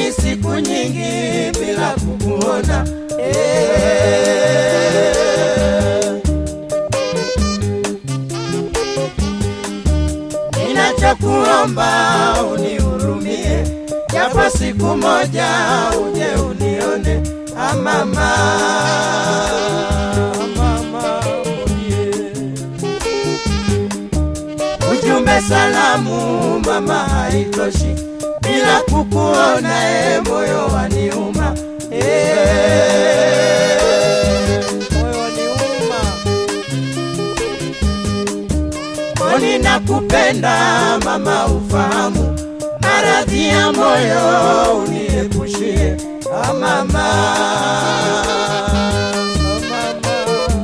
kwani siku nyingi bila kukuona eh. Ninachokuomba unihurumie, japo siku moja uje unione ah, mama. mama mwenye Ujumbe salamu mama haitoshi, bila kukuona e, moyo waniuma e. moyo waniuma Mboni nakupenda mama, ufahamu maradhi ya moyo uniepushie ah, mama. mama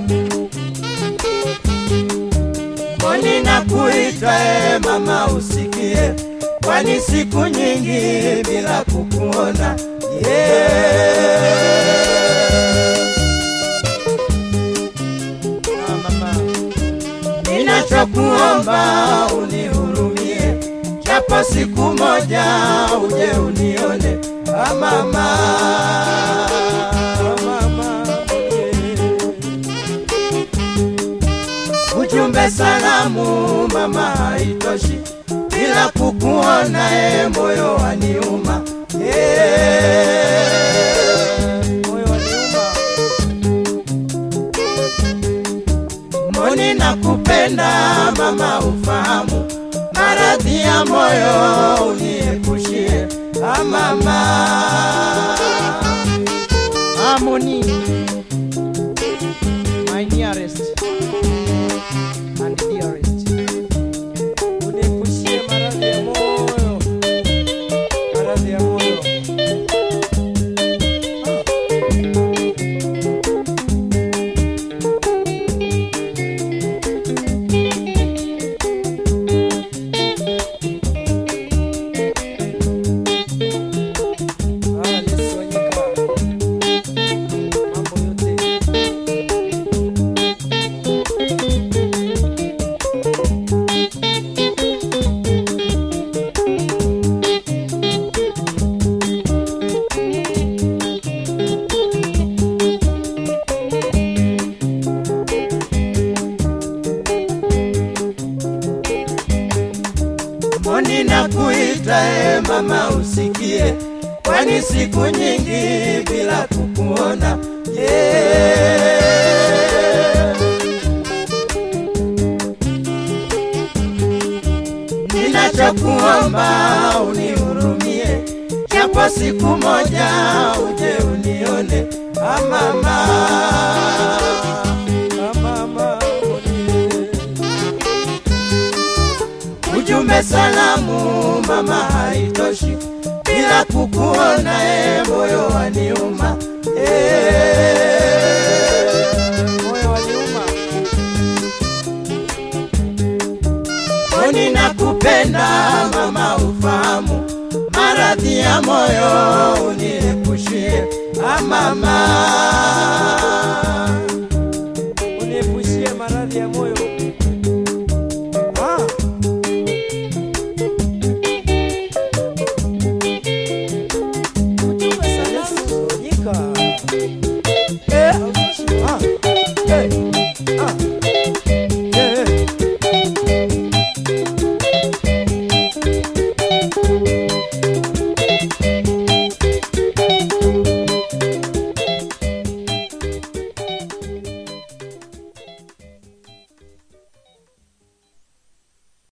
Mboni nakuita e, mama, usikie, kwani siku nyingi bila kukuona yeah. ah, mama Ninachokuomba unihurumie, japo siku moja uje unione ah, mama. ah, mama mwenye Ujumbe salamu mama haitoshi, bila kukuona e, moyo waniuma yeah. moyo waniuma Mboni nakupenda mama, ufahamu maradhi ya moyo uniepushie ah, mama. harmony my nearest and dearest uniepushie maradhi ya moyo maradhi ya moyo Ah, Yesu Wanyika. Mambo yote Mboni nakuita e, mama usikie, kwani siku nyingi bila kukuona yeah. Ninachokuomba unihurumie, japo siku moja uje unione ah, mama. Ah, mama mwenye Ujumbe salamu mama haitoshi, bila kukuona e, moyo waniuma e. moyo waniuma Mboni nakupenda mama, ufahamu maradhi ya moyo uniepushie ah, mama.